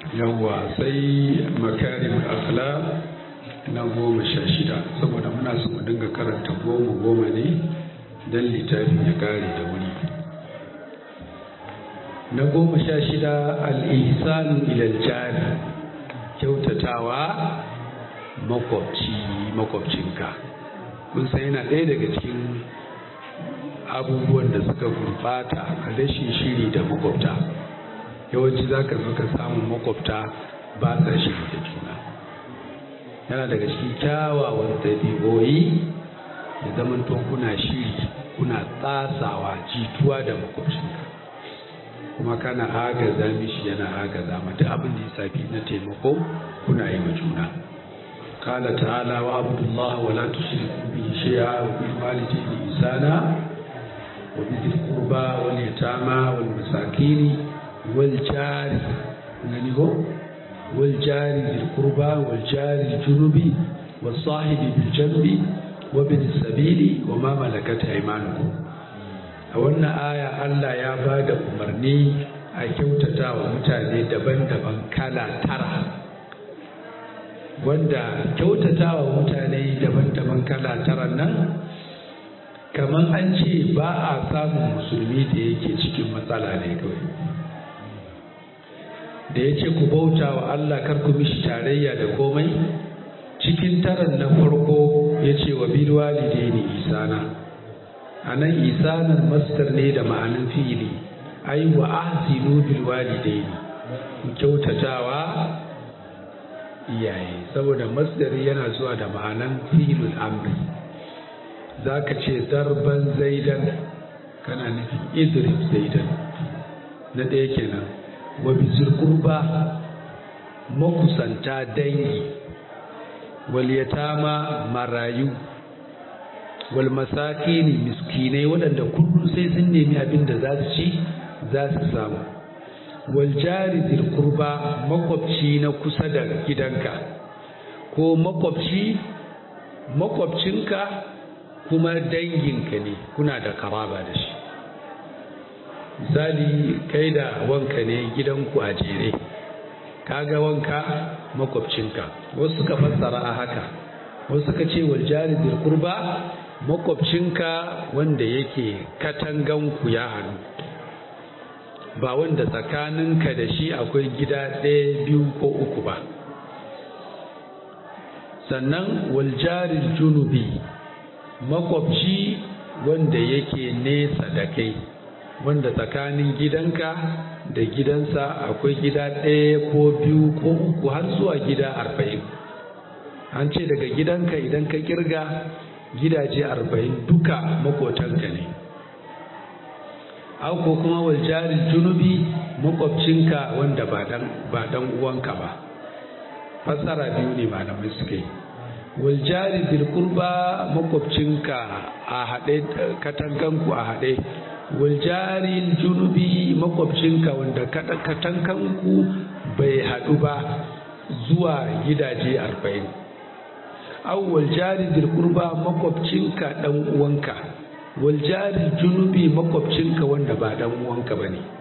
yawwa sai makarim akhlaq na goma sha shida saboda muna so mu dinga karanta goma goma ne don littafin ya kare da wuri na goma sha shida al'ihsanu ilal jari kyautatawa makwabci makwabcinka kun san yana ɗaya daga cikin abubuwan da suka gurɓata a rashin shiri da makwabta yawanci za ka zo ka samu makwabta ba sa shiri da juna yana daga cikin kyawawan ɗabi'o'i da zaman to kuna shiri kuna tsasawa jituwa da makwabcinka kuma kana agaza mishi yana agaza mata abin da ya safi na taimako kuna yi wa juna قال تعالى واعبدوا الله ولا تشركوا به شيئا وبالوالدين إحسانا وبذي القربى واليتامى والمساكين والجار والجار ذي القربى والجار الجنب والصاحب بالجنب وابن السبيل وما ملكت أيمانكم a wannan aya Allah ya ba da umarni a kyautata wa mutane daban-daban kala tara wanda kyautata wa mutane daban-daban kala tara nan kamar an ce ba a samun musulmi da yake cikin matsala ne kawai da ya ce ku bauta wa Allah kar ku mishi tarayya da komai cikin taran na farko ya ce wa bil walidaini isana a nan isanar mastar ne da ma'anin fi'ili ai wa ahsinu bil walidaini kyautatawa iyaye saboda masdari yana zuwa da ma'anan fi'ilul amri zaka ce darban zaidan kana nufin idrib zaidan na ɗaya kenan wa bizir qurba makusanta dangi wal yatama marayu wal masakini miskinai waɗanda kullum sai sun nemi abin da za su ci za su samu wal jari zil kurba makwabci na kusa da gidanka ko makwabci makwabcinka kuma danginka ne kuna da karaba da shi misali kai da wanka ne gidanku a jere kaga wanka makwabcinka wasu suka fassara a haka wasu suka ce wal jari zil kurba makwabcinka wanda yake katanganku ya hannu ba wanda tsakaninka da shi akwai gida ɗaya biyu ko uku ba sannan waljarin junubi makwabci wanda yake nesa da kai wanda tsakanin gidanka da gidansa akwai gida ɗaya ko biyu ko uku har zuwa gida arba'in an ce daga gidanka idan ka kirga gidaje arba'in duka makotanka ne au ko kuma waljarin junubi makwabcinka wanda ba dan uwanka ba fassara biyu ne malamai suka yi waljari bilkurba makwabcinka a haɗe katankanku a haɗe waljari junubi makwabcinka wanda katankanku bai haɗu ba zuwa gidaje arba'in au waljari bilkurba makwabcinka ɗan uwanka waljari junubi makwabcinka wanda ba dan uwanka ba ne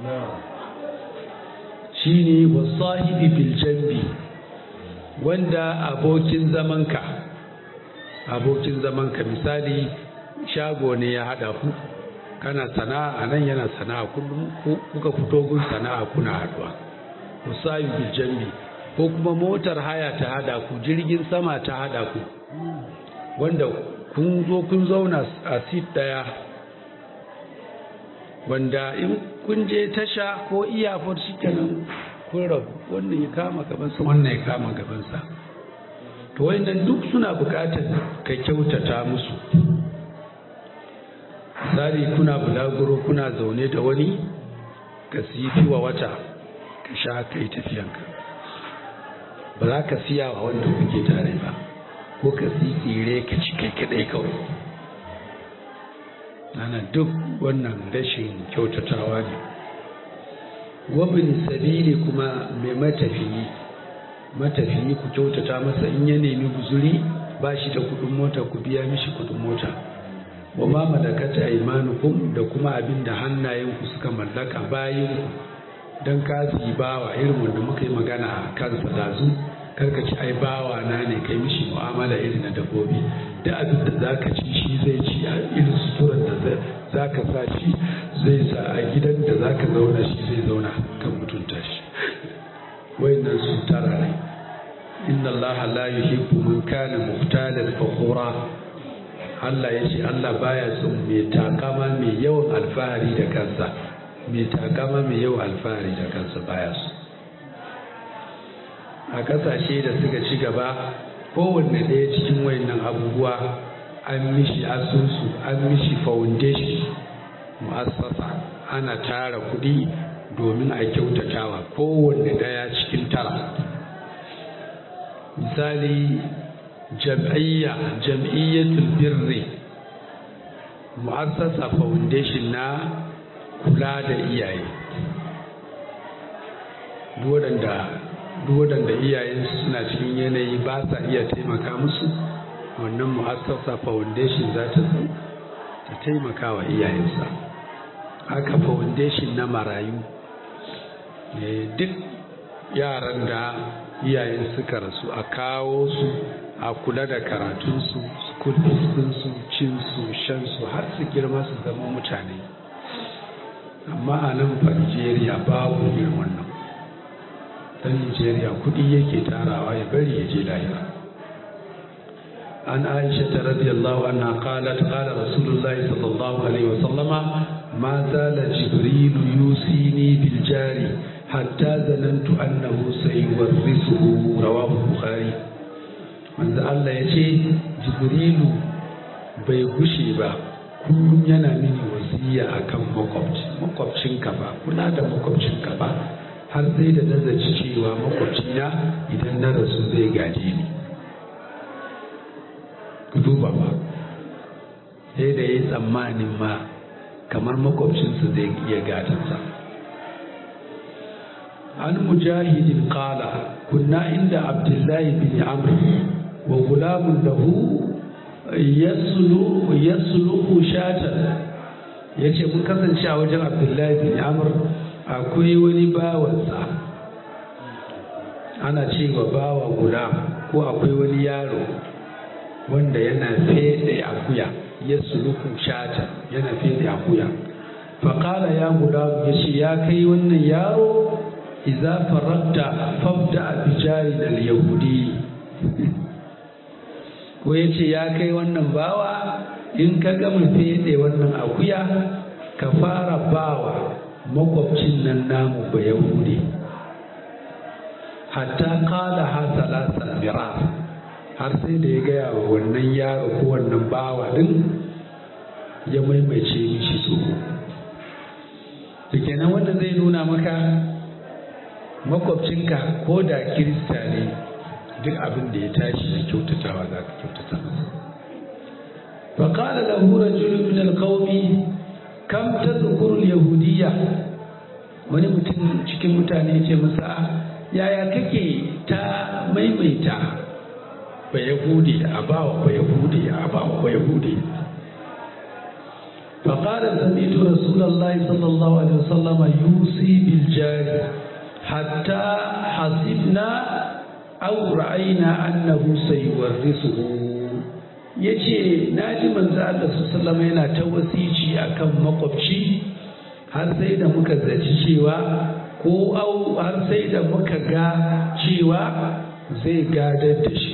shi ne wasahibi biljambi wanda abokin zamanka abokin zamanka misali shago ne ya haɗa ku kana sana'a nan yana sana'a kullum kuka fito gun sana'a kuna haɗuwa wasahibi biljambi ko kuma motar haya ta haɗa ku jirgin sama ta haɗa ku wanda kun zo kun zauna a sit daya wanda in kun je tasha ko iyafar shi kenan kun rabu wannan ya kama gabansa wannan ya kama gabansa to wannan duk suna bukatar ka kyautata musu misali kuna bulaguro kuna zaune da wani ka sifi wa wata ka sha kai tafiyanka ba za ka siya wa wanda kuke tare ba ko ka tsire ka ci kai kadai kawai ana duk wannan rashin kyautatawa ne wabin sabili kuma mai matafiyi matafiyi ku kyautata masa in ya nemi guzuri ba shi da kudin mota ku biya mishi kudin mota wa ma malakata aymanukum da kuma abin da hannayenku suka mallaka bayanku don kasi bawa irin wanda muka yi magana a kansa dazu karka ci ai bawa na ne kai mishi mu'amala irin na dabbobi da abin da za ka ci shi zai ci a irin suturar da za ka sa shi zai sa a gidan da za ka zauna shi zai zauna kan mutunta shi wayannan su tara ne inna allaha la yuhibbu man kana muhtalan fakhura Allah ya ce Allah baya son mai takama mai yawan alfahari da kansa mai takama mai yawan alfahari da kansa baya so a kasashe da suka ci gaba kowanne ɗaya cikin wayannan abubuwa an mishi asusu an mishi foundation mu'assasa ana tara kuɗi domin a kyautatawa kowanne ɗaya cikin tara misali jam'iyya jam'iyyatul birri mu'assasa foundation na kula da iyaye duk waɗanda iyayensu suna cikin yanayi ba sa iya taimaka musu wannan mu'assasa foundation za ta zo ta taimaka wa iyayensa haka foundation na marayu duk yaran da iyayen suka rasu a kawo su a kula da karatunsu school fees ɗinsu cinsu shansu har su girma su zama mutane amma a nan Nigeria babu irin wannan dan Nigeria kuɗi yake tarawa ya bari ya je lahira an aisha ta radiyallahu anha qalat qala rasulullahi sallallahu alaihi wasallama ma zala jibrilu yusini bil jari hatta zanantu annahu sayuwarrisuhu rawahu bukhari manzo Allah ya ce jibrilu bai gushe ba kullum yana mini wasiya akan makwabci makwabcinka ba kula da makwabcinka ba har sai da nazarci cewa makwabcina idan na rasu zai gaje ni ku duba ba sai da ya yi tsammanin ma kamar makwabcinsa zai iya gatansa an mujahidin qala kunna inda abdullahi bin amr wa gulamun lahu yaslu yasluhu shatan yace mun kasance a wajen abdullahi bin amr akwai wani bawansa ana cewa bawa gulam ko akwai wani yaro wanda yana fede akuya yasluhu shatan yana fede akuya faƙala ya gulam ya ce ya kai wannan yaro iza faragta fabda bijari da yahudi ko ya ce ya kai wannan bawa in ka gama fede wannan akuya ka fara bawa makwabcin nan namu ba yahudi hatta kala ha salasa mirar har sai da ya gaya wa wannan yaro ko wannan bawa din ya maimaice mishi so da kenan wanda zai nuna maka makwabcinka ko da kirista ne duk abin da ya tashi da kyautatawa za ka kyautata masa فقال له رجل من القوم كم تذكر اليهودية wani mutum cikin mutane ce masa yaya kake ta maimaita ba yahudi a bawa ba yahudi a bawa ba yahudi فقال سمعت رسول الله صلى الله عليه وسلم يوصي بالجار حتى حسبنا أو رأينا أنه سيورثه yace na ji manzo Allah sallallahu yana ta wasici akan makwabci har sai da muka zaci cewa ko au har sai da muka ga cewa zai gadar da shi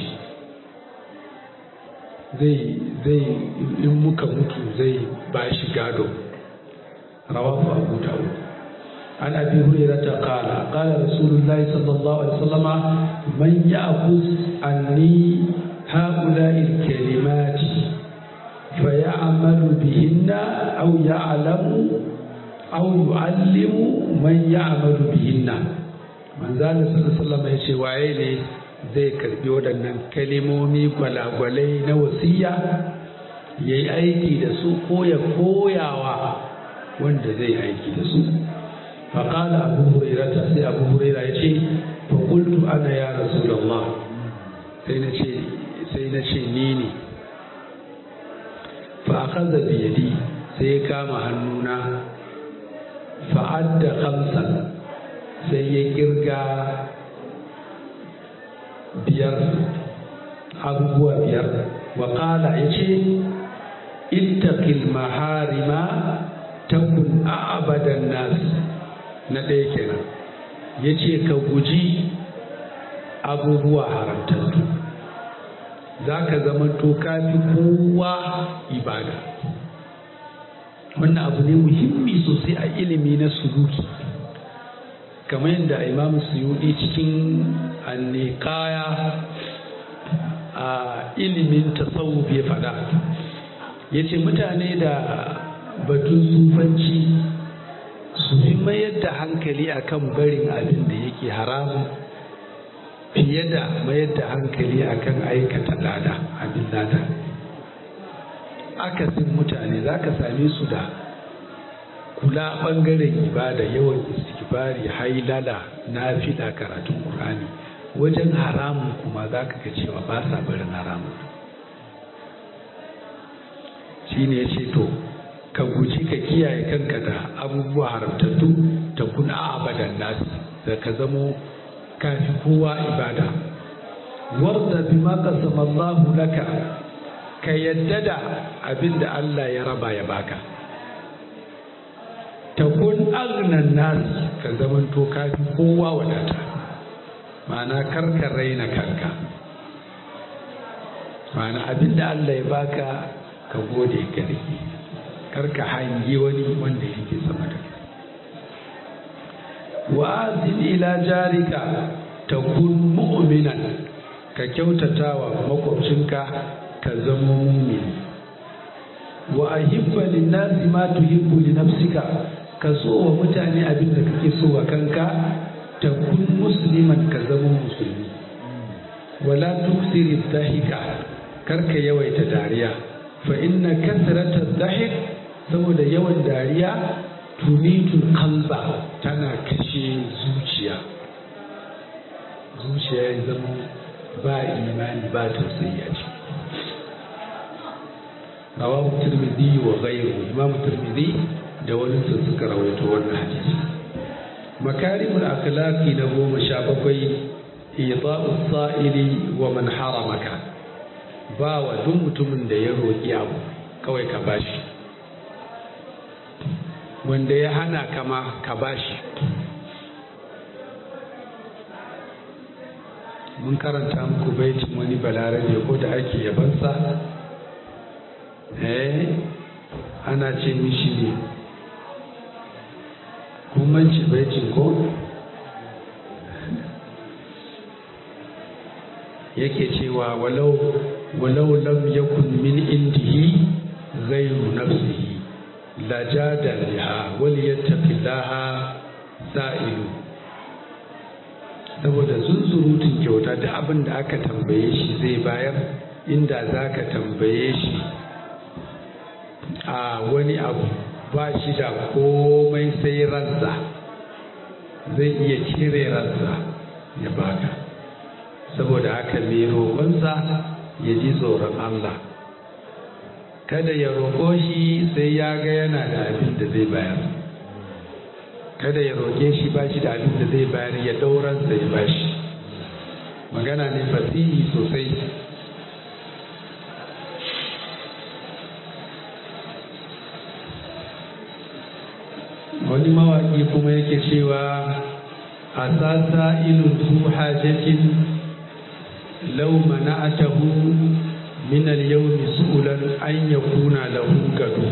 zai zai in muka mutu zai ba shi gado rawahu abu dawud an abi hurairah qala qala rasulullahi sallallahu alaihi wasallama man ya'khuz anni هؤلاء الكلمات فيعمل بهن أو يعلم أو يعلم من يعمل بهن من ذلك صلى الله عليه وسلم يشي وعيني zai karbi waɗannan kalimomi gwalagwalai na wasiya ya yi aiki da su ko ya koyawa wanda zai aiki da su faƙala abu hurairata sai abu huraira ya ce faƙultu ana ya rasu sai na ce sai na ce ni ne fa'akaza biyadi sai ya kama hannuna fa'adda kamsan sai ya kirga biyar abubuwa biyar wa ƙala ya ce ittaqil maharima takun abadan nas na ɗaya kenan ya ce ka guji abubuwa haramtattu za ka zama to kafi kowa ibada wannan abu ne muhimmi sosai a ilimi na suluki kamar yadda imam suyudi cikin annikaya a ilimin tasawuf ya faɗa ya ce mutane da batun sufanci su fi mayar da hankali akan barin abin da yake haramun fiye da mayar da hankali akan aikata lada abin lada akasin mutane za ka same su da kula ɓangaren ibada yawan istighfari hailala nafila karatun ƙur'ani wajen haramun kuma za ka ga cewa ba sa barin haramun shi ne ya ce to ka guji ka kiyaye kanka da abubuwa haramtattu ta kun abadan nasi da ka zamo kafi kowa ibada warda bima qasama Allahu laka ka yadda da abin da Allah ya raba ya baka ta kun agnan nasi ka zamanto kafi kowa wadata ma'ana karka raina kanka ma'ana abin da Allah ya baka ka gode gare karka hangi wani wanda yake sama da wa azin ila jarika ta kun mu'minan ka kyautata wa makwabcinka ka zama mumini wa ahibba linnasi ma tuhibbu li nafsika ka so wa mutane abin da kake so wa kanka ta kun musliman ka zama musulmi wala tuksiri dhahika karka yawaita dariya fa inna kasrata dhahik saboda yawan dariya tunitul kalba tana kashe zuciya zuciya ya zama ba imani ba tausayi a ciki rawahu tirmidhi wa ghayruhu imam tirmidhi da wani su suka rawaito wannan hadisi makarimul akhlaqi na goma sha bakwai ita'u sa'ili wa man haramaka ba wa duk mutumin da ya roƙi abu kawai ka bashi wanda ya hana kama ka bashi mun karanta muku baitin wani balarabe ko da ake yabansa eh ana ce mishi ne kumanci baitin ko yake cewa walau walau lam yakun min indihi ghayru nafsihi lajada biha wal yattaqillaha sa'ilu saboda zunzurutun kyauta da abin da aka tambaye shi zai bayar inda za ka tambaye shi a wani abu ba shi da komai sai ransa zai iya cire ransa ya baka saboda haka mai roƙonsa ya ji tsoron Allah kada ya roƙo shi sai ya ga yana da abin da zai bayar kada ya roƙe shi ba shi da abin da zai bayar ya ɗauransa ya bashi magana ne fasihi sosai wani mawaƙi kuma yake cewa a sasa ilun su hajjatin lau mana'atahu min al-yawmi su'ulan an yakuna lahu gado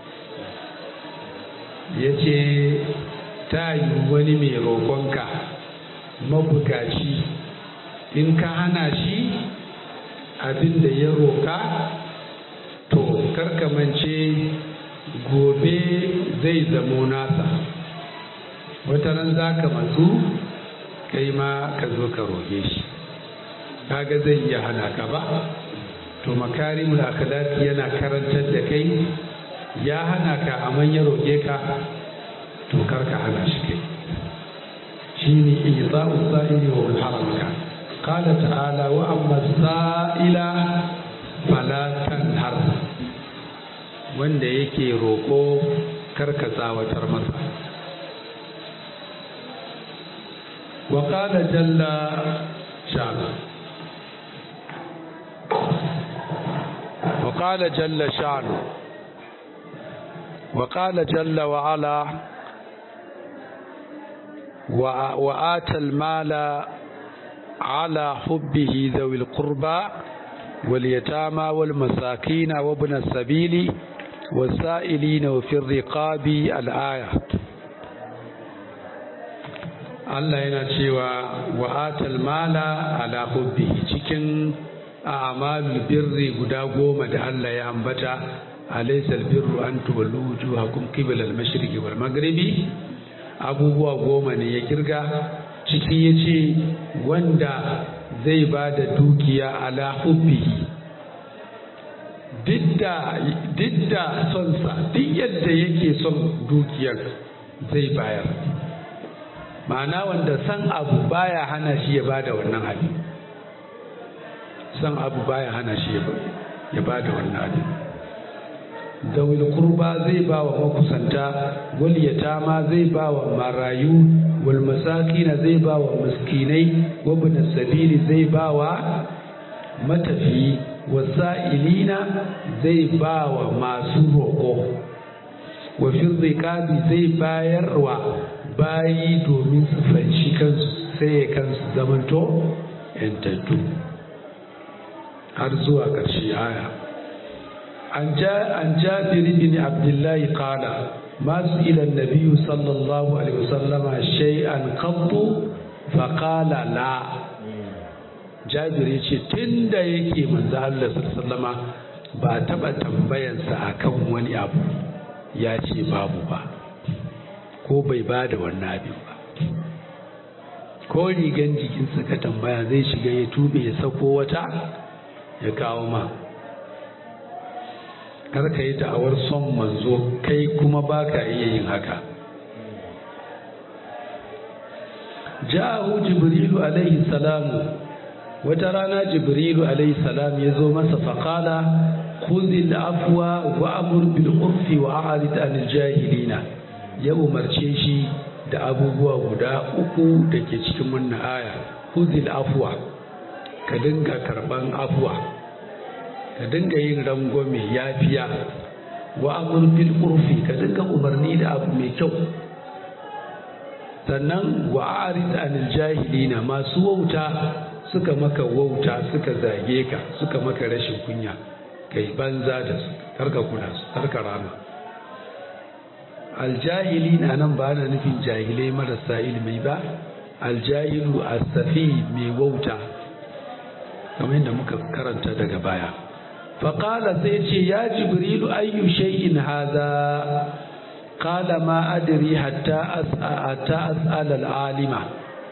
yace ta yi wani mai roƙonka mabukaci in ka hana shi abin da ya roƙa to karkamance gobe zai zamo nasa wata ran za ka matsu kai ma ka zo ka roƙe shi kaga zai iya hana ka ba to makarimul akhlaqi yana karantar da kai ya hana ka amma ya roƙe ka to kar ka hana shi kai shine iza'u sa'ili wa man haramka qala ta'ala wa amma sa'ila fala tanhar wanda yake roƙo kar ka tsawatar masa وقال جل شأنه وقال جل شأنه وقال جل وعلا وآتى المال على حبه ذوي القربى واليتامى والمساكين وابن السبيل والسائلين وفي الرقاب الآية Allah yana cewa wa atal mala ala hubbihi cikin a'malul birri guda goma da Allah ya ambata alaysa albirru an tuwallu wujuhakum qibla al-mashriqi wal maghribi abubuwa goma ne ya kirga ciki yace wanda zai ba da dukiya ala hubbihi didda sonsa duk yadda yake son dukiyar zai bayar ma'ana wanda san abu baya hana shi ya bada wannan abin san abu baya hana shi ya bada wannan abin zawil kurba zai ba wa makusanta wal yatama zai ba wa marayu wal masakina zai ba wa miskinai wa bin sabili zai ba wa matafiyi wasa'ilina zai ba wa masu roƙo wa firriƙabi zai bayarwa bayi domin su fanshi kansu sai ya kansu zamanto yantattu har zuwa ƙarshe aya an jabir bin abdullahi qala masu ilan nabiyu sallallahu alaihi wasallama shay'an qattu fa qala la jabir ya ce tun da yake manzo Allah sallama ba taɓa tambayansa akan wani abu ya ce babu ba ko bai ba da wannan abin ba ko rigan jikinsa ka tambaya zai shiga ya tube ya sako wata ya kawo ma kar ka yi da'awar son manzo kai kuma ba ka iya yin haka ja'ahu jibrilu alaihi salamu wata rana jibrilu alaihi salam ya zo masa faƙala khudhil afwa wa amur bil urfi wa a'rid anil jahilina ya umarce shi da abubuwa guda uku da ke cikin wannan aya khudhil afwa ka dinga karban afwa ka dinga yin rangwame yafiya wa amur bil urfi ka dinga umarni da abu mai kyau sannan wa a'rid anil jahilina masu wauta suka maka wauta suka zage ka suka maka rashin kunya kai banza da su karka kula su karka rama aljahili na nan ba na nufin jahilai marasa ilimi ba aljahilu asafi mai wauta kamar yadda muka karanta daga baya faƙala sai ce ya jibrilu ayyu shay'in haza qala ma adri hatta as'ala al-alima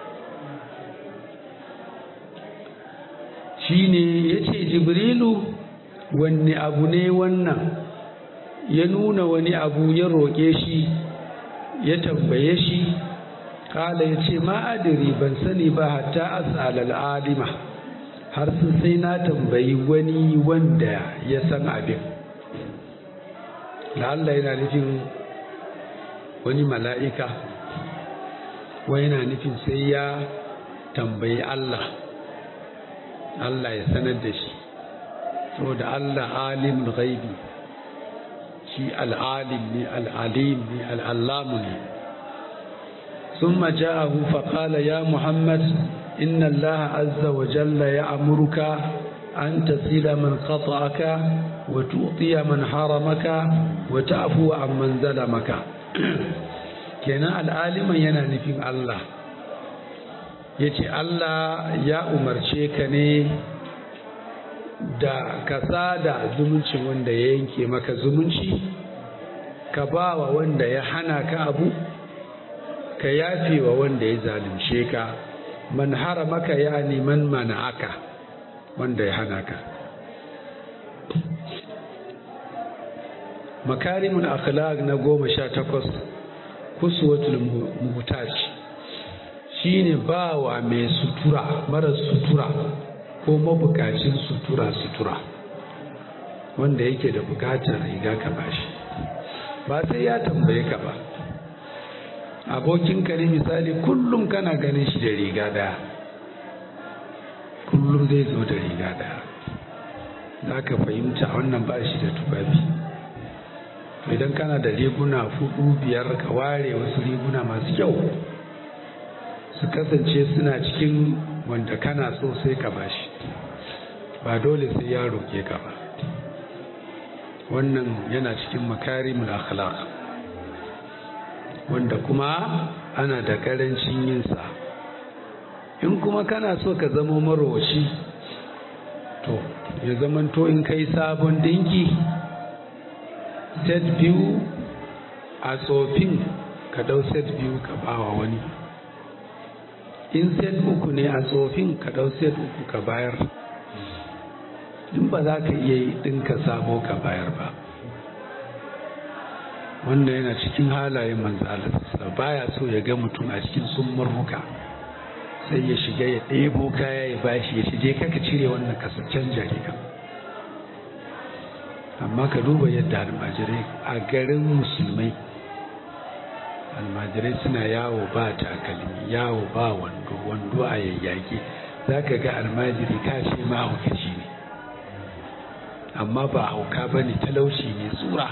shine ya ce jibrilu wanne abu ne wannan ya nuna wani abu ya roƙe shi ya tambaye shi kala ya ce ma'adiri ban sani ba hatta as'alal alima har sun sai na tambayi wani wanda ya san abin la'alla yana nufin wani mala'ika wani yana nufin sai ya tambayi Allah Allah ya sanar da shi saboda Allah alimul ghaibi shi al'alim ne al'alim ne al'allamu ne ثم جاءه فقال يا محمد إن الله عز وجل يأمرك أن تصل من قطعك وتؤطي من حرمك وتعفو عن من ظلمك kenan al'aliman yana nufin Allah ya ce Allah ya umarce ka ne da ka sada zumuncin wanda ya yanke maka zumunci ka ba wa wanda ya hana ka abu ka yafe wa wanda ya zalunce ka man haramaka ya man mana'aka wanda ya hana ka makarimun akhlaq na goma sha takwas kuswatul muhtaj shine bawa mai sutura mara sutura ko mabukacin sutura sutura wanda yake da bukatar riga ka bashi ba sai ya tambaye ka ba abokinka ne misali kullum kana ganin shi da riga daya kullum zai zo da riga daya za ka fahimta wannan ba shi da tufafi idan kana da riguna fudu biyar ka ware wasu riguna masu kyau su kasance suna cikin wanda kana so sai ka bashi ba dole sai ya roƙe ka ba wannan yana cikin makarimul akhlaq wanda kuma ana da karancin yinsa in kuma kana so ka zama marowaci to ya zamanto in kai sabon dinki set biyu a tsofin ka dau set biyu ka bawa wani in set uku ne a tsofin ka dau set uku ka bayar in ba za ka iya yi ɗinka sabo ka bayar ba wanda yana cikin halayen manzalarsa baya so ya ga mutum a cikin sun murmuka sai ya shiga ya ɗebo kaya ya bashi ya shige kaka cire wannan kasa canja riga amma ka duba yadda almajirai a garin musulmai almajirai suna yawo ba takalmi yawo ba wando wando a yayyage za ka ga almajiri ka ce mahaukaci ne amma ba hauka ba ne talauci ne tsura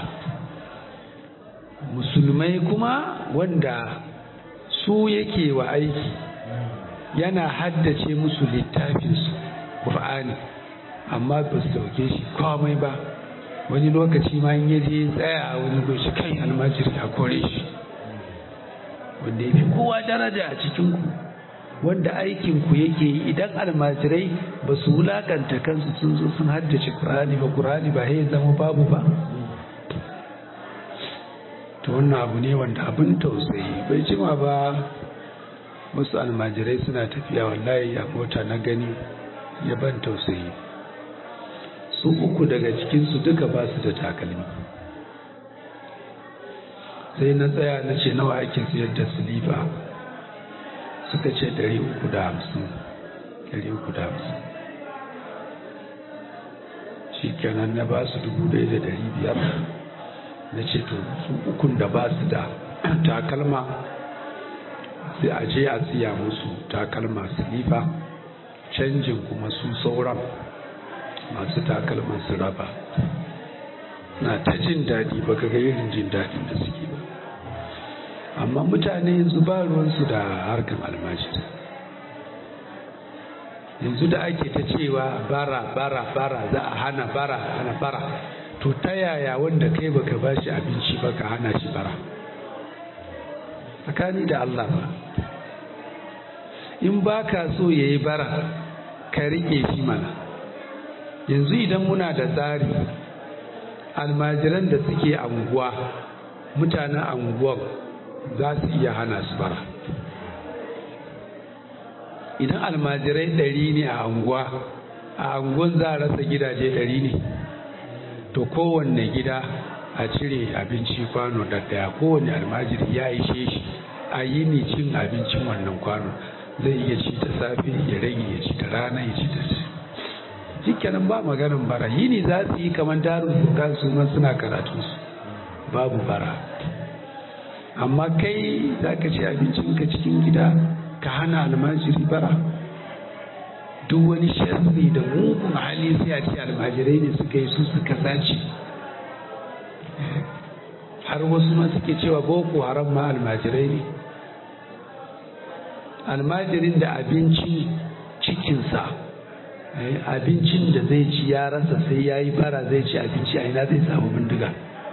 musulmai kuma wanda su yake wa aiki yana haddace musu littafinsu ƙur'ani amma ba su dauke shi komai ba wani lokaci ma in yaje tsaya a wani goshi kan almajiri a kore shi wanda ya fi kowa daraja a cikinku wanda aikinku yake yi idan almajirai ba su wulakanta kansu sun zo sun haddace ƙur'ani ba ƙur'ani ba ya zama babu ba to wannan abu ne wanda abin tausayi bai jima ba wasu almajirai suna tafiya wallahi a mota na gani ya ban tausayi su uku daga cikinsu duka ba su da takalmi sai na tsaya na ce nawa ake siyar da silifa suka ce ɗari uku da hamsin ɗari uku da hamsin shi kenan na ba su dubu ɗaya da ɗari biyar na ce to su ukun da ba su da takalma sai a je a siya musu takalma silifa canjin kuma su sauran masu takalman su raba na ta jin daɗi ba ga irin jin daɗin da suke ba amma mutane yanzu ba ruwansu da harkan almajiri yanzu da ake ta cewa bara bara bara za a hana bara hana bara to ta yaya wanda kai baka ba shi abinci ba ka hana shi bara tsakani da Allah ba in ba ka so ya yi bara ka riƙe shi mana yanzu idan muna da tsari almajiran da suke anguwa mutanen anguwan za su iya hana su bara idan almajirai ɗari ne a anguwa a anguwan za a rasa gidaje ɗari ne to kowanne gida a cire abinci kwano da daya kowanne almajiri ya ishe shi a yi ni cin abincin wannan kwano zai iya ci ta safe ya rage ya ci ta rana ya ci ta shikenan ba maganin bara yini za su yi kamar darun furkan su ma suna karatu su babu bara amma kai za ka ci abincinka cikin gida ka hana almajiri bara duk wani sharri da mugun hali sai a ce almajirai ne suka yi su suka sace har wasu ma suke cewa boko haram ma almajirai ne almajirin da abincin cikinsa abincin da zai ci ya rasa sai ya yi bara zai ci abinci a ina zai samu bindiga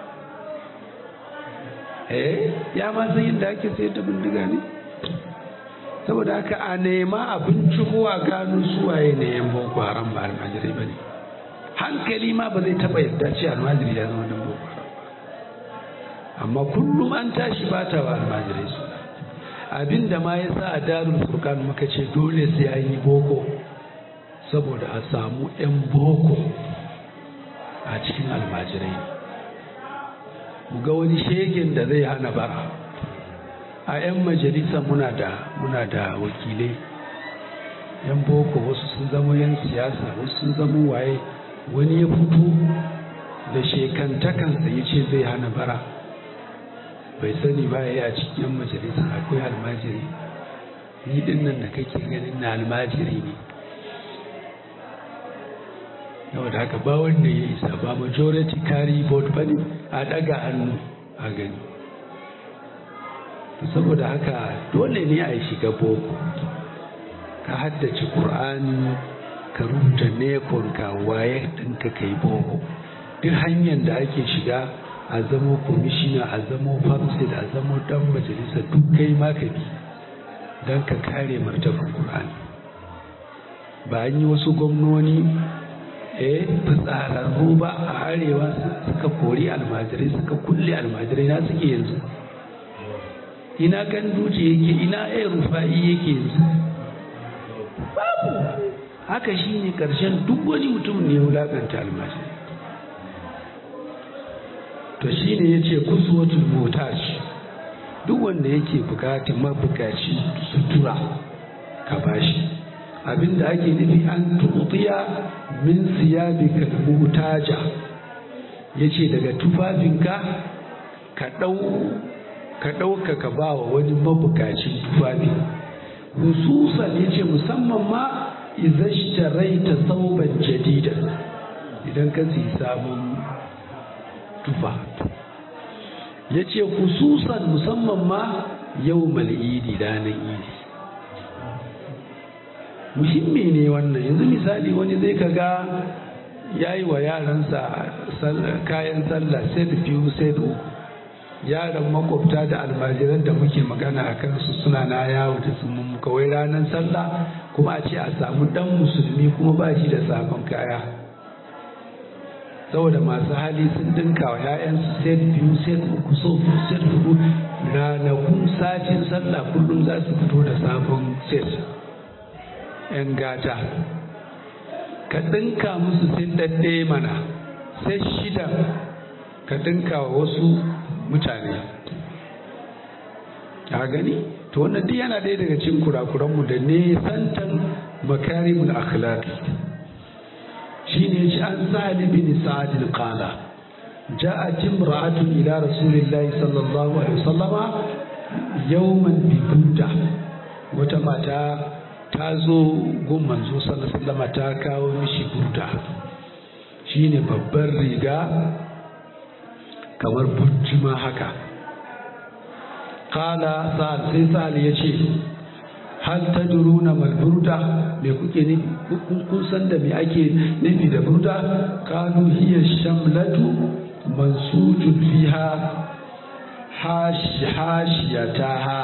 eh ya ma san yadda ake sayar da bindiga ne saboda haka a nema abinci kowa gano suwaye ne yan boko haram ba almajirai ba ne hankali ma ba zai taba yadda ce almajiri ya zama dan boko haram amma kullum an tashi ba ta wa almajirai su abin da ma ya sa a darul furkan muka ce dole sai an yi boko saboda a samu 'yan boko a cikin almajirai mu ga wani shegen da zai hana bara a 'yan majalisa muna da muna da wakilai 'yan boko wasu sun zama 'yan siyasa wasu sun zama waye wani ya fito da shekantakansa ya ce zai hana bara bai sani ba ya a cikin majalisa akwai almajiri ni din nan da kake ganin na almajiri ne yau da haka ba wanda ya isa ba majority carry vote ba ne a daga hannu a gani saboda haka dole ne a shiga boko ka haddace ƙur'ani ka rubuta nekon ka waye ɗinka ka yi boko duk hanyar da ake shiga a zamo komishina a zamo famsid a zamo dan majalisa duk kai ma ka bi don ka kare martabar ƙur'ani ba an yi wasu gwamnoni eh fitsararru ba a arewa suka kori almajirai suka kulle almajirai na suke yanzu ina kan duce yake ina ya rufa'i yake yanzu babu haka shi ne ƙarshen duk wani mutum ne wulaƙanta almajirai to shi ne ya ce kusuwatul motaj duk wanda yake bukatar mabukaci sutura ka bashi abinda ake nufi an tuɗiya min siyabika mutaja yace daga tufafinka ka ɗau ka ɗauka ka ba wa wani mabukacin tufafi hususan yace musamman ma izashtaraita sauban jadida idan ka siyi sabon tufa yace hususan musamman ma yau mal'idi ranar idi muhimmi ne wannan yanzu misali wani zai kaga ya yi wa yaransa kayan sallah set biyu set uku yaran makwabta da almajiran da muke magana a kansu suna na yawo da su mun kawai ranar sallah kuma a ce a samu dan musulmi kuma ba shi da sabon kaya saboda masu hali sun dinka wa 'ya'yansu set biyu set uku so set hudu ranakun satin sallah kullum za su fito da sabon set 'yan gata ka ɗinka musu sai ɗaɗɗe mana sai shida ka ɗinka wa wasu mutane a gani to wannan duk yana ɗaya daga cikin kurakuranmu da nesantan makarimul akhlaqi shine shi an sa'ad bin sa'ad qala جاءت امرأة إلى رسول الله صلى الله عليه وسلم يوما ببودة وتمتا ta zo gun manzo sallallahu ta kawo mishi burda shine babbar riga kamar bujjima haka kala sa'ad sai sa'ad ya ce hal tadruna mal burda me kuke ne kun san da me ake nufi da burda kalu hiya shamlatu mansujun fiha hashiyataha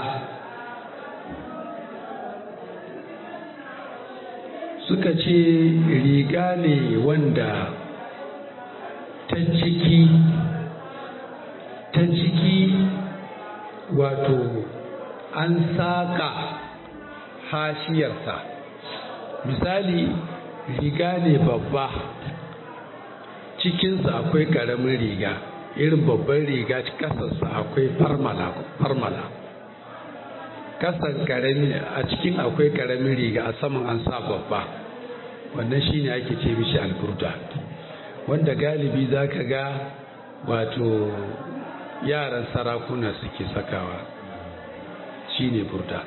suka ce riga ne wanda ta ciki ta ciki wato an saƙa hashiyarsa misali riga ne babba cikinsa akwai ƙaramin riga irin babban riga ƙasarsa akwai farmala kasan karami a cikin akwai karamin riga a saman an sa babba wannan shine ake ce mishi alburda wanda galibi za ka ga wato yaran sarakuna suke sakawa shine burda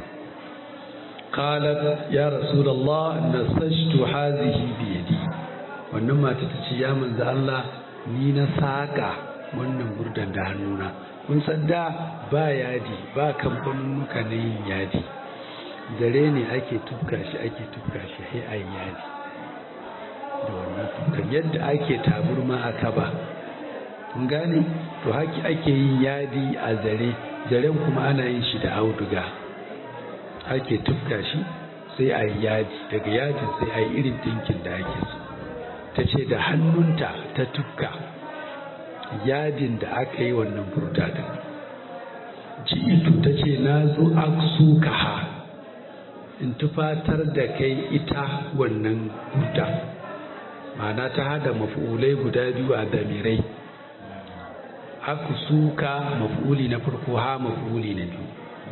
qalat ya rasulullah nasajtu hazihi bi yadi wannan mata ta ce ya manzo Allah ni na saka wannan burdan da hannuna kun san da ba yadi ba kamfanunuka na yin yadi zare ne ake tufka shi ake tufka shi sai a yadi da wannan tufkan yadda ake taburma a kaba kun gane to haki ake yin yadi a zare zaren kuma ana yin shi da auduga ake tufka shi sai a yadi daga yadin sai a yi irin dinkin da ake so ta ce da hannunta ta tufka yadin da aka yi wannan burda din ji'itu ta ce na zo aksu ha in tufatar da kai ita wannan burda ma'ana ta hada mafi'ulai guda biyu a damirai aksuka mafi'uli na farko ha mafi'uli na biyu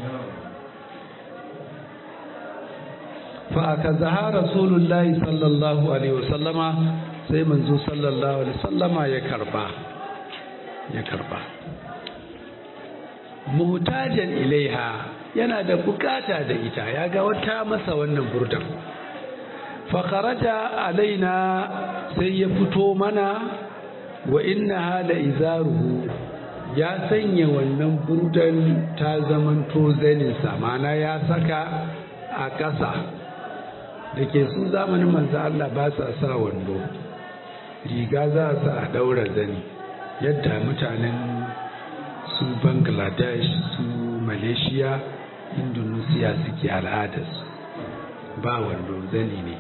fa aka zaha rasulullahi sallallahu alaihi wasallama sai manzo sallallahu alaihi wasallama ya karba ya karba muhtajan ilaiha yana da bukata da ita ya ga wata masa wannan burdan fakaraja alaina sai ya fito mana wa inna hala izaruhu ya sanya wannan burdan ta zamanto zaninsa mana ya saka a ƙasa da ke su zamanin manzo Allah ba sa sa wando riga za su a daura zani yadda mutanen su bangladesh su malaysia indonesia suke al'adarsu ba wando zani ne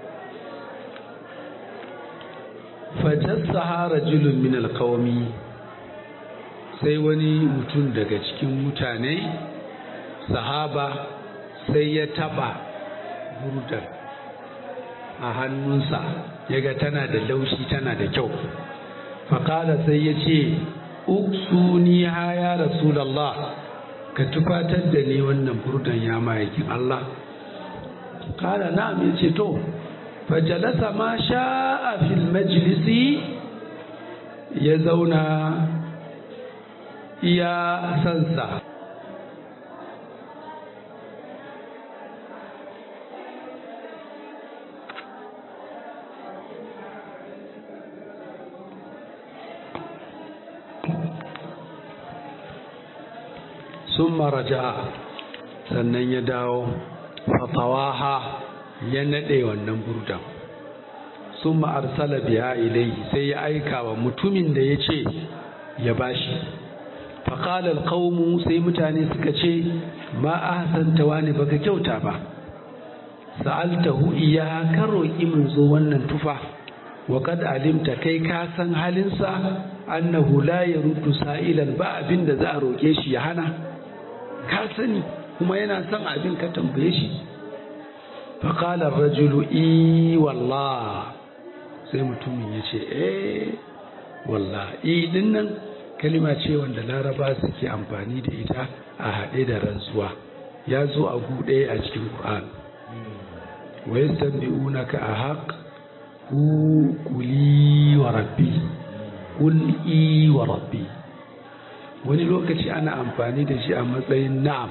fajassaha rajulun min alqawmi sai wani mutum daga cikin mutane sahaba sai ya taba burdar a hannunsa yaga tana da laushi tana da kyau faƙala sai ya ce uksuni ha ya rasulallah ka tufatar da ni wannan burdan ya ma'aikin Allah ƙala na'am ya ce to fajalasa ma sha'a fil majlisi ya zauna iya sansa sun maraja sannan ya dawo fatawaha ya naɗe wannan burdan sun ma'arsala biya ilai sai ya aika wa mutumin da ya ce ya bashi faƙalar ƙaunu sai mutane suka ce ma a hasanta wani baka kyauta ba sa'altahu iya ka roƙi mun zo wannan tufa wa kad alimta kai ka san halinsa annahu la yaruddu sa'ilan ba abin da za a roƙe shi ya hana ka sani kuma yana son abin ka tambaye shi faƙalar rajulu i wallah sai mutumin ya ce eh wallah i din nan kalima ce wanda laraba suke amfani da ita a haɗe da rantsuwa ya zo a guɗe a cikin ƙur'an wa yastanbi'unaka a haq ku kuli wa rabbi kul i wa rabbi wani lokaci ana amfani da shi a matsayin na'am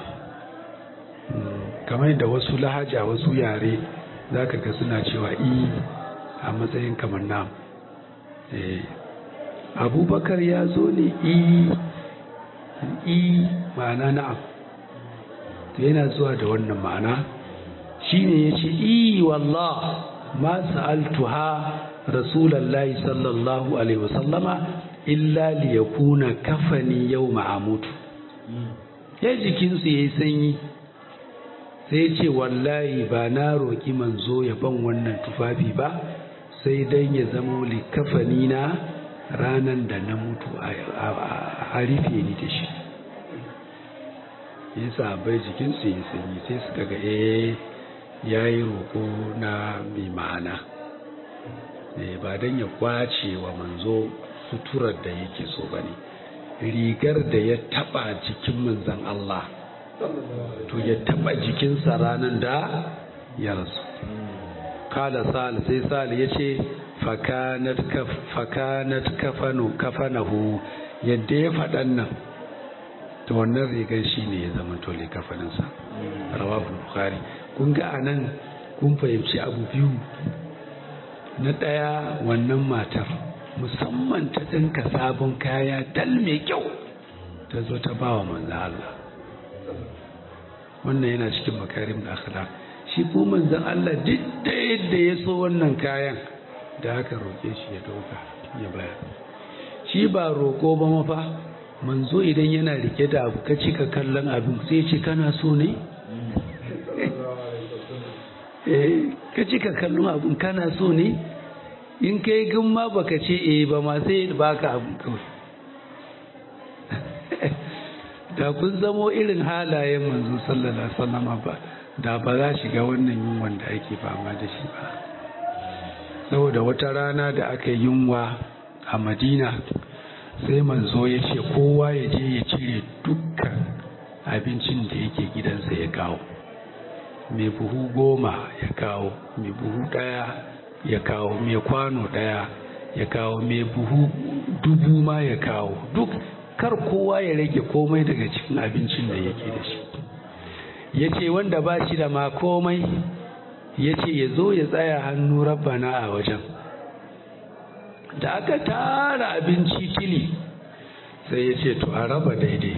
kamar da wasu lahaja wasu yare za ka ga suna cewa i a matsayin kamar na'am abubakar ya zo ne i i ma'ana na'am to yana zuwa da wannan ma'ana shine ya ce i wallah ma sa'altuha rasulallahi sallallahu alaihi wasallama illa liyakuna kafani yau ma'amutu ya jikinsu ya yi sanyi sai ce wallahi ba na roƙi manzo ya ban wannan tufafi ba sai dan ya zama likafani na ranan da na mutu a rufe ni da shi ya bai jikinsu ya yi sanyi sai suka ga eh ya yi roƙo na mai ma'ana ba don ya kwace wa manzo suturar da yake so ba ne rigar da ya taba jikin manzan Allah to ya taba jikinsa ranar da ya rasu kala sal sai sal ya ce fakanat kafanahu yadda ya faɗan nan to wannan rigar shi ne ya zama tole kafaninsa rawahul bukhari kun ga anan kun fahimci abu biyu na ɗaya wannan matar musamman ta ɗinka sabon kaya dal mai kyau ta zo ta ba wa manzan Allah wannan yana cikin makarim da akhlaq shi ko manzan Allah duk da yadda ya so wannan kayan da aka roƙe shi ya dauka ya bayar shi ba roƙo ba mafa manzo idan yana rike da abu ka cika kallon abin sai ce kana so ne ka cika kallon abin kana so ne in kai gan ma baka ce eh ba ma sai baka abin kawai da kun zamo irin halayen manzo sallallahu alaihi wasallam ba da ba za shiga wannan yunwan da ake fama da shi ba saboda wata rana da aka yi yunwa a madina sai manzo ya ce kowa ya je ya cire dukkan abincin da yake gidansa ya kawo mai buhu goma ya kawo mai buhu ɗaya ya kawo mai kwano ɗaya ya kawo mai buhu dubu ma ya kawo duk kar kowa ya rage komai daga cikin abincin da yake da shi ya ce wanda ba shi da ma komai ya ce ya zo ya tsaya hannu rabbana a wajen da aka tara abinci tili sai ya ce to a raba daidai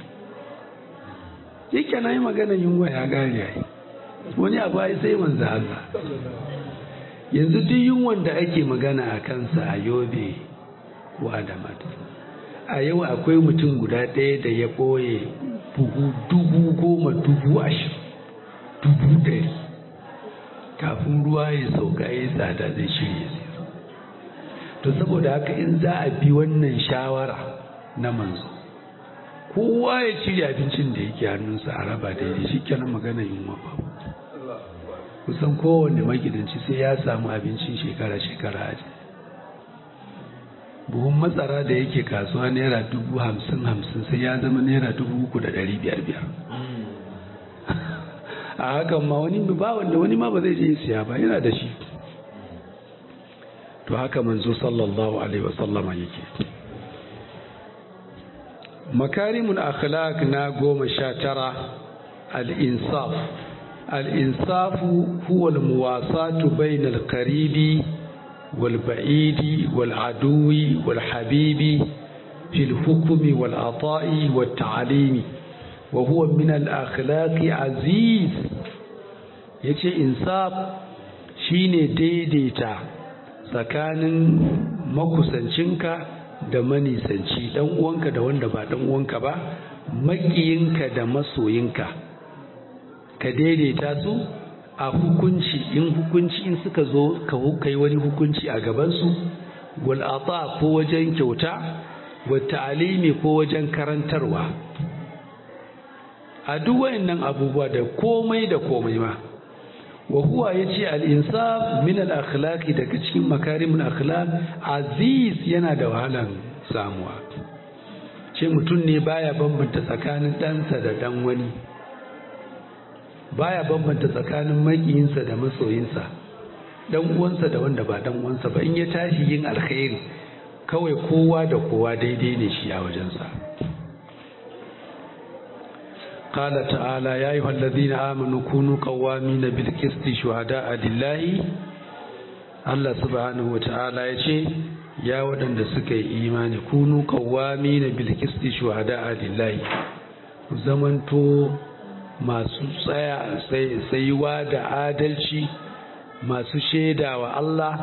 yake na yi magana yunwa ya gari ya yi wani abu ya sai manzo Allah yanzu duk yunwan da ake magana a kansa a yobe ko adamat a yau akwai mutum guda ɗaya da ya ɓoye buhu dubu goma dubu ashirin dubu ɗari kafin ruwa ya sauka ya tsada zai shirya sai to saboda haka in za a bi wannan shawara na manzo kowa ya cire abincin da yake hannunsa a raba daidai shi kenan magana yunwa ba kusan kowanne magidanci sai ya samu abincin shekara-shekara a buhun matsara da yake kasuwa naira dubu hamsin hamsin sai ya zama naira dubu uku da ɗari biyar biyar a hakan ma wani ba wanda wani ma ba zai je siya ba yana da shi to haka manzo sallallahu alaihi wasallama yake makarimun akhlaq na goma sha tara al-insaf al-insafu huwa al-muwasatu bayna al-qaribi wal-ba'idi wal-aduwi wal-habibi fi al-hukmi wal-ata'i wat-ta'limi wa huwa min al-akhlaqi aziz yace insaf shine daidaita tsakanin makusancinka da manisanci dan uwanka da wanda ba dan uwanka ba makiyinka da masoyinka ka daidaita su a hukunci in hukunci in suka zo ka kai wani hukunci a gabansu wal ata ko wajen kyauta wa ta'alimi ko wajen karantarwa a duk wayannan abubuwa da komai da komai ma wa huwa yace al-insaf min al-akhlaqi daga cikin makarimul akhlaq aziz yana da wahalan samuwa ce mutum ne baya bambanta tsakanin ɗansa da dan wani baya bambanta tsakanin makiyinsa da masoyinsa dan uwansa da wanda ba dan uwansa ba in ya tashi yin alkhairi kawai kowa da kowa daidai ne shi a wajensa قال تعالى يا أيها الذين آمنوا كونوا قوامين بالقسط شهداء لله الله سبحانه وتعالى يشي يا ودن سكي إيمان كونوا قوامين بالقسط شهداء لله zamanto masu tsaya tsayuwa da adalci masu shaida wa Allah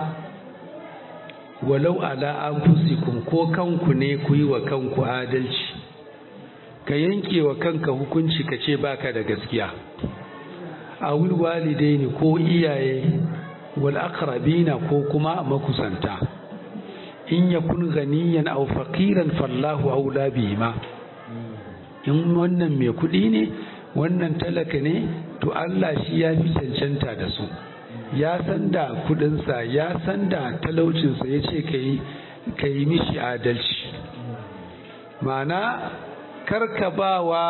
walau ala anfusikum ko kanku ne ku yi wa kanku adalci ka yanke wa kanka hukunci ka ce baka da gaskiya a walidaini ko iyaye wal aqrabina ko kuma makusanta in yakun ganiyan aw faqiran fallahu aula bihima in wannan mai kuɗi ne wannan talaka ne to Allah shi ya fi cancanta da su ya san da kuɗinsa ya san da talaucinsa ya ce ka yi mishi adalci ma'ana karka ba wa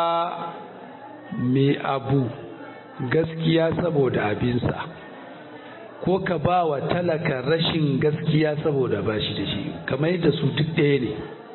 mai abu gaskiya saboda abinsa ko ka ba wa talaka rashin gaskiya saboda ba shi da shi kamar yadda su duk ɗaya ne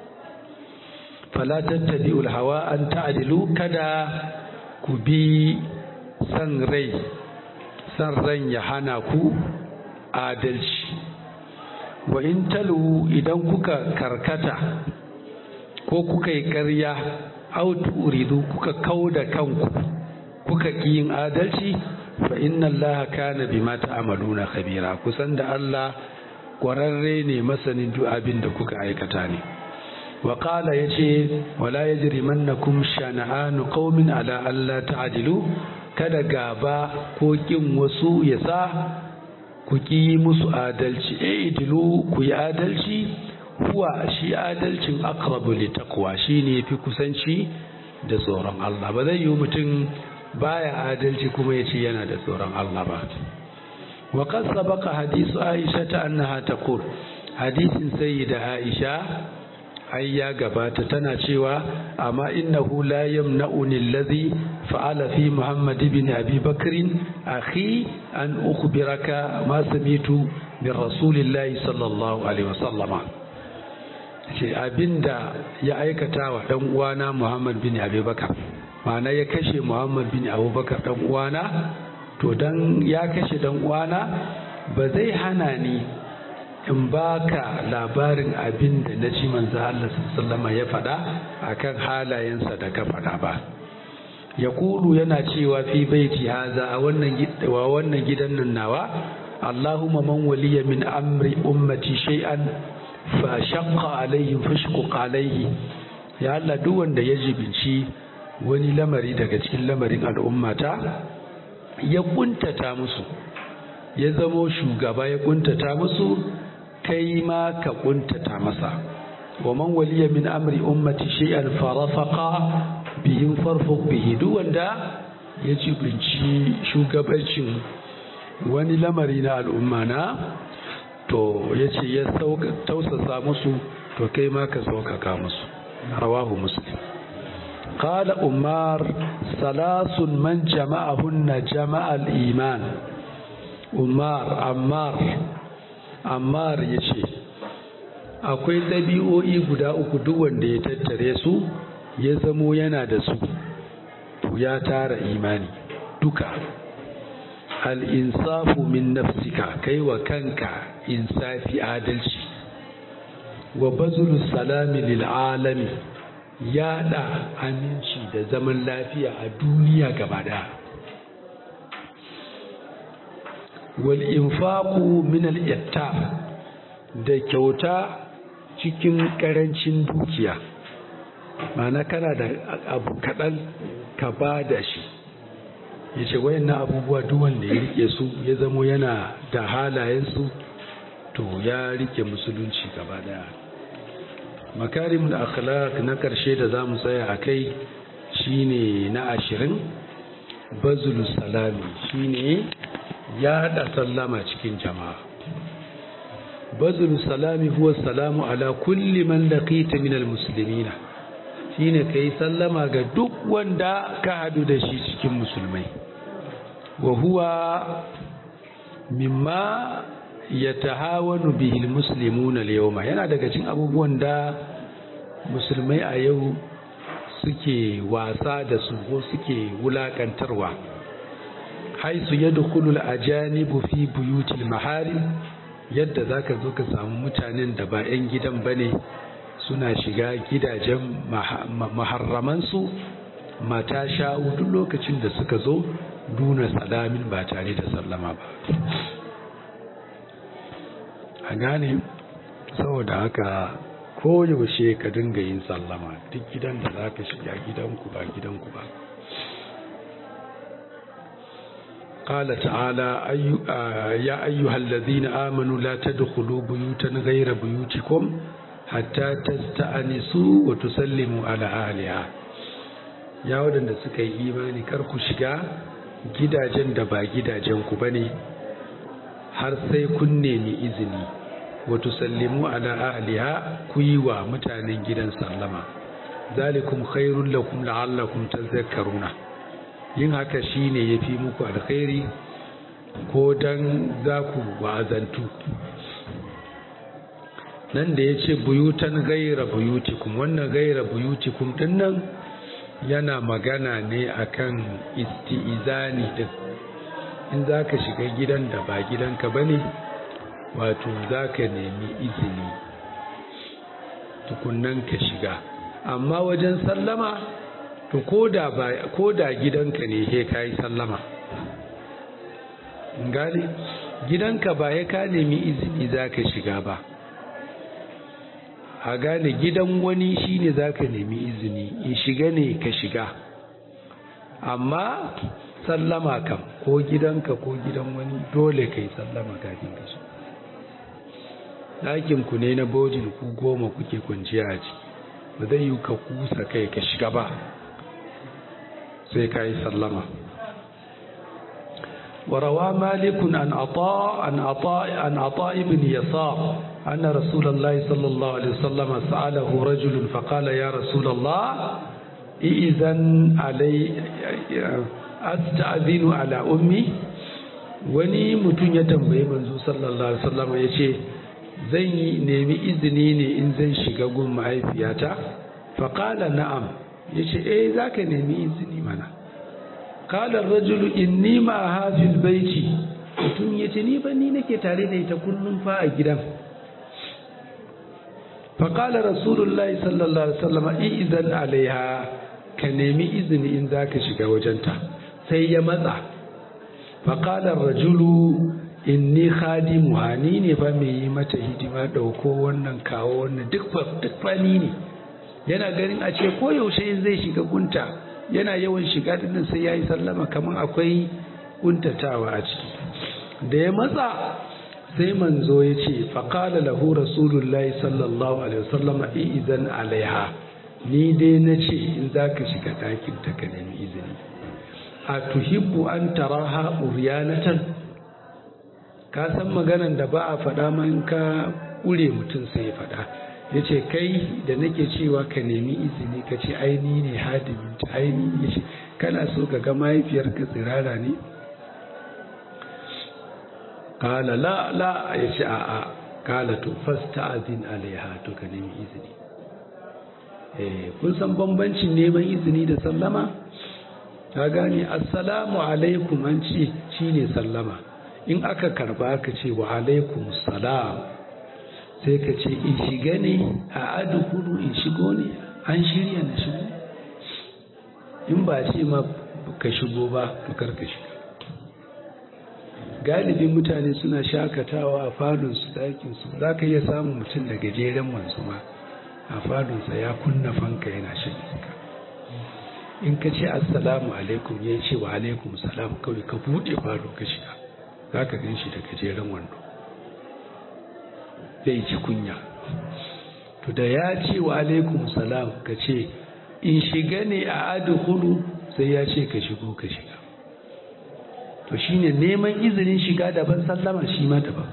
falatar tabi'ul hawa an ta'adilu kada ku bi san rai san ran ya hana ku adalci wa in talu idan kuka karkata ko kuka yi ƙarya autu uridu kuka kau da kanku kuka ƙi yin adalci fa inna allaha kana bima ta'maluna khabira kusan da Allah ƙwararre ne masanin duk abin da kuka aikata ne wa qala yace wala yajrimannakum shana'anu qaumin ala alla ta'dilu kada gaba ko kin wasu ya sa ku ƙi musu adalci e idilu ku yi adalci huwa shi adalcin aqrabu li taqwa shine yafi kusanci da tsoron Allah ba zai yi mutum baya adalci kuma ya ce yana da tsoron Allah ba wa qad sabaqa hadisu Aisha ta annaha taqul hadisin sayyida Aisha ai ya gabata tana cewa amma innahu la yamna'uni alladhi fa'ala fi Muhammad ibn Abi Bakr akhi an ukhbiraka ma samitu min rasulillahi sallallahu alaihi wasallama ce abinda ya aikata wa dan uwana Muhammad bin Abubakar ma'ana ya kashe Muhammad bin Abubakar dan uwana to dan ya kashe dan uwana ba zai hana ni in baka labarin abin da na ci manzo Allah sallama ya faɗa akan halayensa da ka faɗa ba ya kulu yana cewa fi baiti haza a wannan wa wannan gidan nan nawa Allahumma man waliya min amri ummati shay'an fa shaqqa alaihim fashquq alaihi ya Allah duk wanda ya jibinci wani lamari daga cikin lamarin al'ummata ya kuntata musu ya zamo shugaba ya kuntata musu kai ma ka kuntata masa wa man waliya min amri ummati shay'an farafaqa bihim farfuq bihi duk wanda ya jibinci shugabancin wani lamari na al'umma na to yace ya tausasa musu to kai ma ka saukaka musu rawahu muslim قال أمار ثلاث من جمعهن جمع الإيمان أمار أمار أمار يشي akwai ɗabi'o'i guda uku duk wanda ya tattare su ya zamo yana da su to ya tara imani duka al'insafu min nafsika kai wa kanka insafi adalci wa bazulu salami lil alami yada aminci da zaman lafiya a duniya gaba daya wal infaqu min al da kyauta cikin karancin dukiya mana kana da abu kaɗan ka ba da shi ya ce wayannan abubuwa duk wanda ya rike su ya zamo yana da halayensu to ya rike musulunci gaba daya makarimul akhlaq na karshe da za mu tsaya a kai shine na ashirin bazul salami shine yaɗa sallama cikin jama'a bazul salami huwa salamu ala kulli man laqita min almuslimina shine kai sallama ga duk wanda ka hadu da shi cikin musulmai wa huwa mimma yatahawanu bihi almuslimuna alyawma yana daga cikin abubuwan da musulmai a yau suke wasa da su ko suke wulakantarwa haisu yadkhulu alajanibu fi buyutil maharim yadda zaka zo ka samu mutanen da ba 'yan gidan bane suna shiga gidajen maharramansu mata sha'u duk lokacin da suka zo duna salamin ba tare da sallama ba a gane saboda haka koyaushe ka dinga yin sallama duk gidan da za ka shiga gidanku ba gidanku ba قال تعالى أي آه يا أيها الذين آمنوا لا تدخلوا بيوتا غير بيوتكم حتى تستأنسوا وتسلموا على أهلها يا ودن suka yi imani kar ku shiga gidajen da ba gidajen ku bane har sai kun nemi izini wa tusallimu ala ahliha ku yi wa mutanen gidan sallama zalikum khairul lakum la'allakum tadhakkaruna yin haka shine yafi muku alkhairi ko dan za ku wa'azantu nan da ya ce buyutan gaira buyutikum wannan gaira buyutikum din nan yana magana ne akan isti'izani din in za ka shiga gidan da ba gidanka ba ne wato za ka nemi izini tukunnan ka shiga amma wajen sallama to ko da gidanka ne he ka yi sallama gani gidanka ba ya ka nemi izini za ka shiga ba a gane gidan wani shine za ka nemi izini in shiga ne ka shiga amma sallama kam ko gidanka ko gidan wani dole ka yi sallama kafin ka shiga ɗakinku ne na bojin ku goma kuke kwanciya a ciki ba zai yi ka kusa kai ka shiga ba sai ka yi sallama وروى مالك عن عطاء عن عطاء عن عطاء بن يسار أن رسول الله صلى الله عليه وسلم سأله رجل فقال يا رسول الله إذن علي أستأذن على أمي wani mutum ya tambayi manzo sallallahu alaihi wasallam ya ce zan yi nemi izini ne in zan shiga gun mahaifiyata faƙala na'am ya ce eh za ka nemi izini mana ƙalar rajulu inni ma hafil baiti mutum ya ce ni ba ni nake tare da ita kullum fa a gidan faƙala rasulullahi sallallahu alaihi wasallam izan alaiha ka nemi izini in za ka shiga wajenta sai ya matsa faƙalar rajulu inni khadimuha ni ne fa mai yi mata hidima ɗauko wannan kawo wannan duk fani ne yana ganin a ce ko yaushe zai shiga gunta yana yawan shiga dinnan sai ya yi sallama kamar akwai kuntatawa a ciki da ya matsa sai manzo ya ce faƙala lahu rasulullahi sallallahu alaihi wasallam izan alaiha ni dai na ce in za ka shiga ɗakin ta ka nemi izini a tuhibbu an taraha uryanatan ka san maganan da ba a faɗa ma in ka ƙure mutum sai ya faɗa ya ce kai da nake cewa ka nemi izini ka ce aini ne hadimin ta aini ya ce kana so ka ga mahaifiyarka tsirara ne kala la la ya ce a'a kala to fasta azin alaiha to ka nemi izini eh kun san bambancin neman izini da sallama ka gane assalamu alaikum an ce shine sallama in aka karba ka ce wa alaikum salam sai ka ce in shiga ne a adukuru in shigo ne an shirya na shigo in ba ce ma ka shigo ba kar ka shiga galibin mutane suna shakatawa a fadonsu ɗakinsu za ka iya samun mutum da gajeren wanzu ma a fadonsa ya kunna fanka yana shan iska in ka ce assalamu alaikum ya ce wa alaikum salam kawai ka buɗe fado ka shiga za ka gan shi da gajeren wando zai ci kunya to da ya ce wa alaikum salam ka ce in shiga ne a adkhulu sai ya ce ka shigo ka shiga to shine neman izinin shiga daban sallama shi ma daban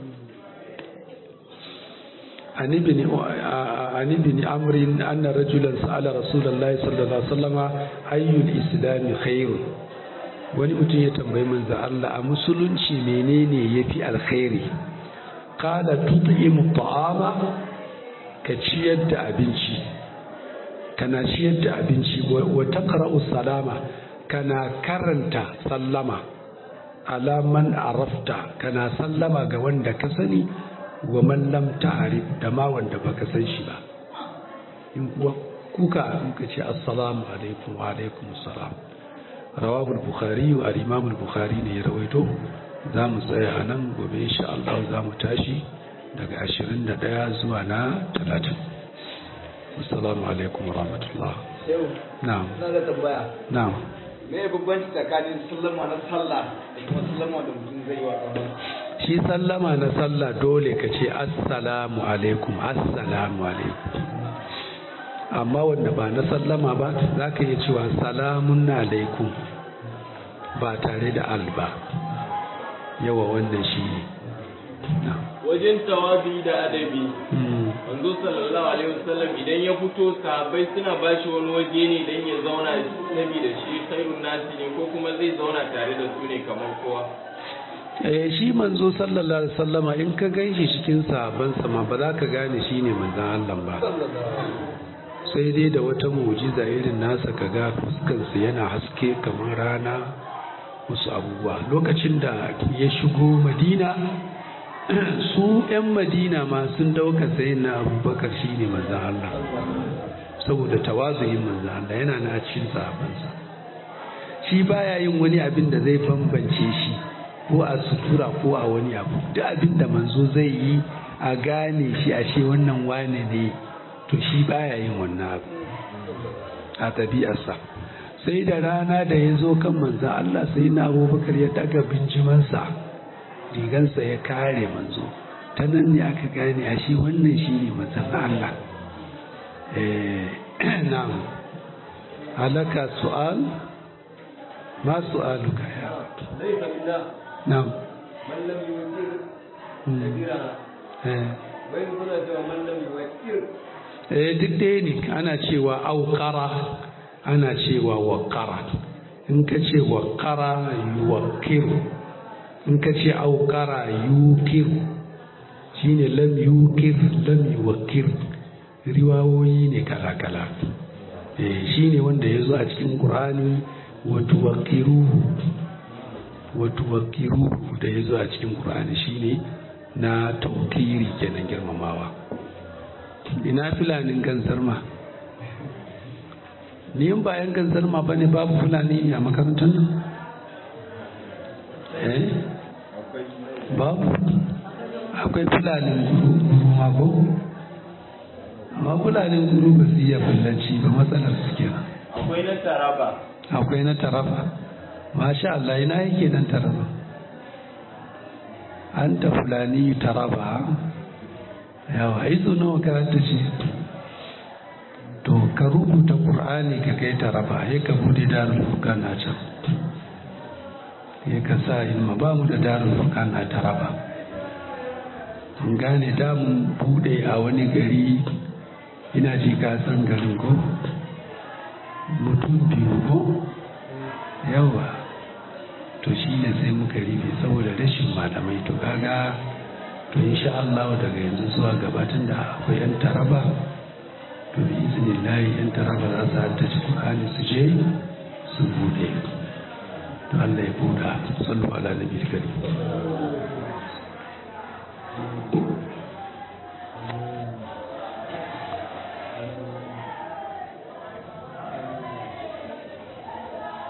عن ابن عن ابن عمرو أن رجلا سأل رسول الله صلى الله عليه وسلم أي الإسلام خير wani mutum ya tambayi manzo Allah a musulunci menene yafi alkhairi qala tut'imu ta'ama ka ciyar da abinci kana ciyar da abinci wa taqra'u salama kana karanta sallama ala man arafta kana sallama ga wanda ka sani wa man lam ta'rif da ma wanda baka san shi ba in kuwa kuka in ka ce assalamu alaikum wa alaikum assalam rawahu al-bukhari wa al-imam al-bukhari ne ya rawaito za mu tsaya a nan gobe insha Allah za mu tashi daga 21 zuwa na 30 assalamu alaikum wa rahmatullah na'am na da tambaya na'am me bambanci tsakanin sallama na sallah da kuma sallama da mutum zai yi wa ɗan shi sallama na sallah dole ka ce assalamu alaikum assalamu alaikum amma wanda ba na sallama ba za ka iya cewa salamun alaikum ba tare da alba yawa wannan shi ne wajen tawabi da adabi manzo sallallahu alaihi wasallam idan ya fito sahabbai suna bashi wani waje ne dan ya zauna saboda shi khairun nasi ne ko kuma zai zauna tare da su ne kamar kowa eh shi manzo sallallahu alaihi wasallama in ka ganshi cikin sahabban ma ba za ka gane shi ne manzon Allah ba sai dai da wata mu'jiza irin nasa kaga fuskarsa yana haske kamar rana wasu abubuwa lokacin da ya shigo madina su 'yan madina ma sun dauka sayin na abubakar shi ne manzan Allah saboda tawazuyin manzan Allah yana na cikin sahabansa shi baya yin wani abin da zai bambance shi ko a sutura ko a wani abu duk abin da manzo zai yi a gane shi a ce wannan wane ne to shi baya yin wannan abu a ɗabi'arsa sai da rana da ya zo kan manzan Allah sai na abubakar ya daga binjimansa rigansa ya kare manzo ta nan ne aka gane a shi wannan shi ne manzan Allah na'am halaka su'al ma su'aluka ya na'am mallam yuwakir kabira eh bai kuna cewa mallam yuwakir eh duk dai ne ana cewa auqara ana cewa waqara in ka ce waqara yuwakiru in ka ce auqara yukiru shine lam yukir lam yuwakir riwayoyi ne kala-kala shi ne wanda ya zo a cikin ƙur'ani wato wakiruhu wato wakiruhu da ya zo a cikin ƙur'ani shi ne na taukiri kenan girmamawa ina filanin gansarma ni yin bayan gansarma ba ne babu fulani ne a makarantar nan eh babu akwai fulanin guru mako amma fulanin guru ba su iya fullanci ba matsalar su kenan akwai na taraba akwai na taraba masha Allah ina yake nan taraba an ta fulani taraba yawa izu nawa karanta ce to ka rubuta qur'ani ka kai taraba ya ka bude darul furqan a can ya ka sa ilma ba mu da darul furqan a taraba mun gane da mun bude a wani gari ina ji ka san garin ko mutum biyu ko yawa to shi ne sai muka rufe saboda rashin malamai to kaga to insha Allah daga yanzu zuwa gabatin da akwai yan taraba to bi iznillahi yan taraba za su haddace Qur'ani su je su bude to Allah ya buɗa sallu ala nabiyil karim